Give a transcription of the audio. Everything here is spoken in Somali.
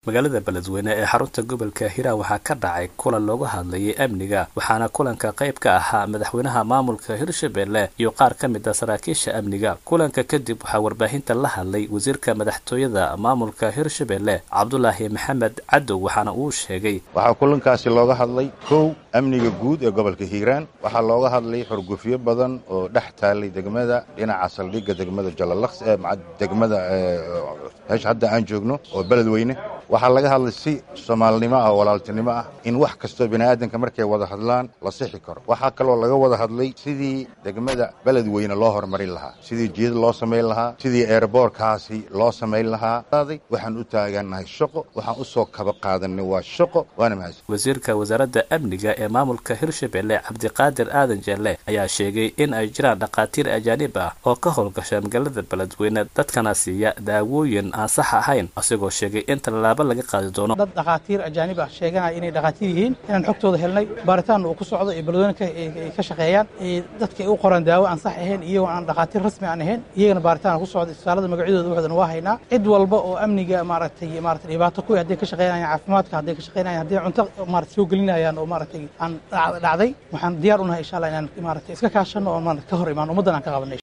magaalada beledweyne ee xarunta gobolka hiiraan waxaa ka dhacay kulan looga hadlayay amniga waxaana kulanka qayb ka ahaa madaxweynaha maamulka hirshabelle iyo qaar ka mid a saraakiisha amniga kulanka kadib waxaa warbaahinta la hadlay wasiirka madaxtooyada maamulka hirshabelle cabdulaahi maxamed cadow waxaana uu sheegay waxaa kulankaasi looga hadlay kow amniga guud ee gobolka hiiraan waxaa looga hadlay xurgufyo badan oo dhex taalay degmada dhinaca saldhigga degmada jalalaqs ee degmada meesha hadda aan joogno oo beledweyne waxaa laga hadlay si soomaalinimo ah oo walaaltinimo ah in wax kastoo bini'aadanka markay wada hadlaan la sixi karo waxaa kaloo laga wada hadlay sidii degmada beledweyne loo horumarin lahaa sidii jiyad loo samayn lahaa sidii eerboorkaasi loo samayn lahaa waxaan u taagannahay shaqo waxaan u soo kaba qaadanay waa shaqo waana mahadsan wasiirka wasaaradda amniga ee maamulka hirshabelle cabdiqaadir aadan jeelle ayaa sheegay in ay jiraan dhakhaatiir ajaanib ah oo ka howlgasha magaalada beledweyne dadkana siiya daawooyin aan sax ahayn asigoo sheegay in tallaabo laga qaadi doono dad dhakhaatiir ajaanib ah sheeganaya inay dhakhaatiir yihiin inaan xogtooda helnay baaritaanna uu ku socdo ee beledweyne ay ka shaqeeyaan dadka ay u qoraan daawo aan sax ahayn iyagoo aan dhakhaatiir rasmi aan ahayn iyagana baaritaan ku socda isbitaalada magacyadooda waxdana waa haynaa cid walba oo amniga maaragtay maaragtay dhibaato ku hadday ka shaqeynayaan caafimaadka hadday ka shaqeynayaan hadday cunto maaragtay soo gelinayaan oo maaragtay aan dhacday waxaan diyaar u nahay insha allah inaan maaragtay iska kaashanno oo maaragtay ka hor imaan ummaddan aan ka qabanay